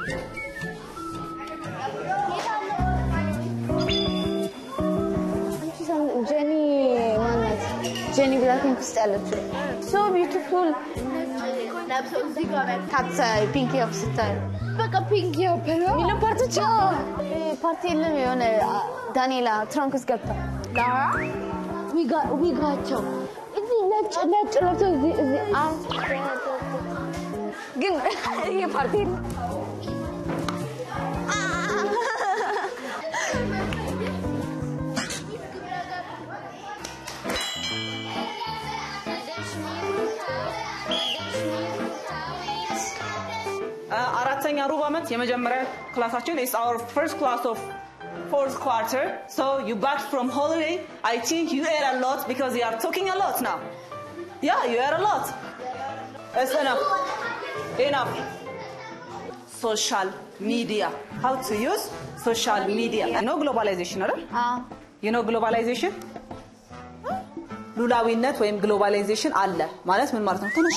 ጀኒ ማናት? ጀኒ ብላክፒንክ ውስጥ ያለችው ሶ ቢዩቲፉል ካት ፒንክ ዮፕ ስታዩ በቃ ፒንክ ዮፐር የሚለው ፓርቶች ፓርቲ የለም። የሆነ ዳንኤላ ትራንክ ውስጥ ገብታ ላራ ዊጋቸው እዚህ ነጭ ነጭ ለብሰው እዚህ እዚህ ግን ይሄ ፓርቲ የለም። አራተኛ ሩብ ዓመት የመጀመሪያ ክላሳችን is our first class of fourth quarter so you back from holiday I think you ate a lot because you are talking a lot now yeah you ate a lot it's enough enough social media how to use social media you know globalization አይደል you know globalization ሉላዊነት ወይም ግሎባላይዜሽን አለ ማለት ምን ማለት ነው ትንሽ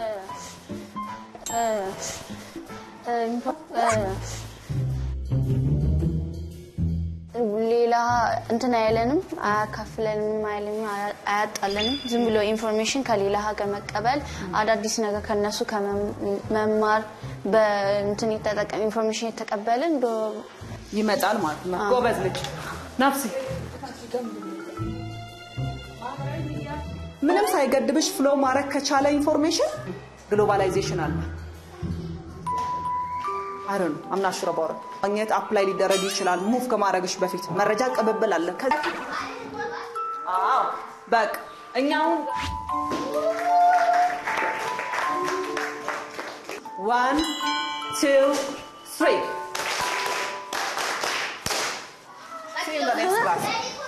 ሌላ እንትን አይለንም፣ አያካፍለንም፣ አይለንም፣ አያጣለንም። ዝም ብሎ ኢንፎርሜሽን ከሌላ ሀገር መቀበል፣ አዳዲስ ነገር ከነሱ ከመማር በእንትን የተጠቀም ኢንፎርሜሽን የተቀበልን ይመጣል ማለት ነው። ጎበዝ ልጅ ናፍሲ ምንም ሳይገድብሽ ፍሎ ማድረግ ከቻለ ኢንፎርሜሽን ግሎባላይዜሽን አለ። አረ ነው አምናሽ ረባረ ማግኘት አፕላይ ሊደረግ ይችላል። ሙቭ ከማድረግሽ በፊት መረጃ ቅብብል አለ። አዎ በቃ እኛውን ዋን ቱ ትሪ See you in the next class.